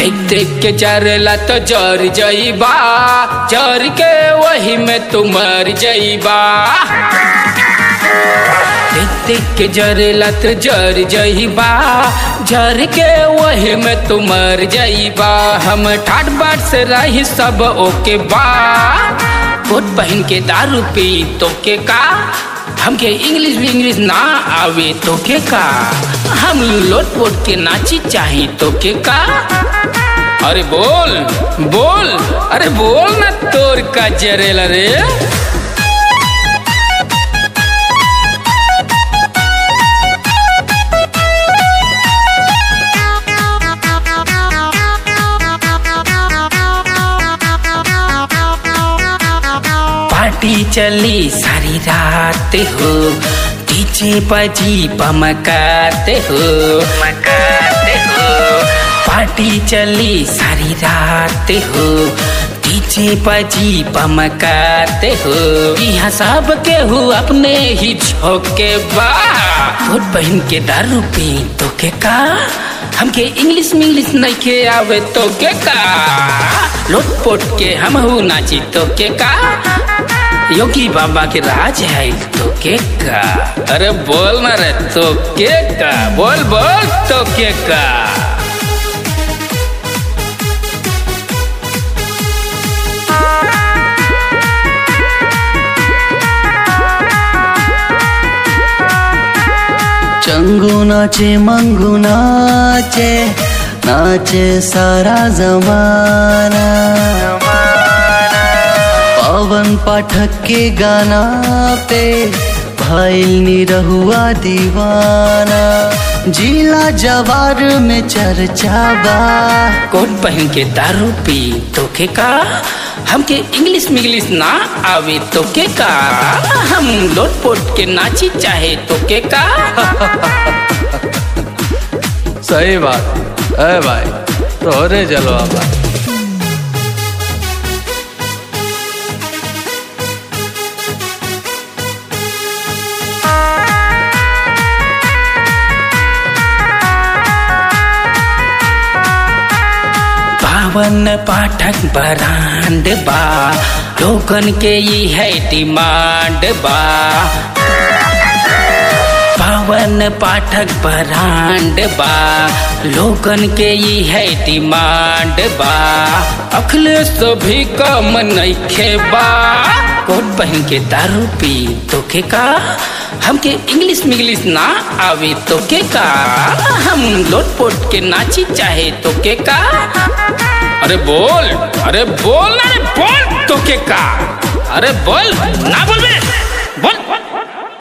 देख देख के जरला तो जर जईबा जर के वही में तू मर जईबा देख देख के जरेला तो जर जईबा जर के वही में तू मर जईबा हम ठाट बाट से रही सब ओके बा कोट पहन के दारू पी तो के का हमके इंग्लिश भी इंग्लिश ना आवे तो के का हम लोट पोट के नाची चाही तो के का अरे बोल बोल अरे बोल ना तोर का जरेला रे पार्टी चली सारी रात हो डीजे बजी पमकाते हो मकाते हो पार्टी चली सारी रात हो डीजे बजी पमकाते हो यहाँ सब के हो अपने ही झोंके बा कोट पहन के दारू पी तो के का हमके इंग्लिश मिंग्लिश नहीं के आवे तो के का लोट पोट के हम हु नाची तो के का योगी बाबा के राज है तो के का अरे बोल ना रे तो के का बोल बोल तो के का चंगू नाचे मंगू नाचे नाचे सारा जमाना पवन पाठक के गाना पे भाईल निरहुआ दीवाना जिला जवार में चर्चा बा कोट पहन के दारू पी तो के का हमके इंग्लिश मिंग्लिश ना आवे तो के का हम लोट पोट के नाची चाहे तो के का सही बात है भाई तोहरे जलवा बा पावन पाठक बरांड बा लोगन के ये है डिमांड बा पावन पाठक बरांड बा लोगन के ये है डिमांड बा अखिलेश भी कम नइखे बा कोट पहन के दारू पी तो के का हमके इंग्लिश मिंग्लिश ना आवे तो के का हम लोट पोट के नाची चाहे तो के का अरे बोल अरे बोल ना रे बोल तो के का अरे बोल ना बोल बे बोल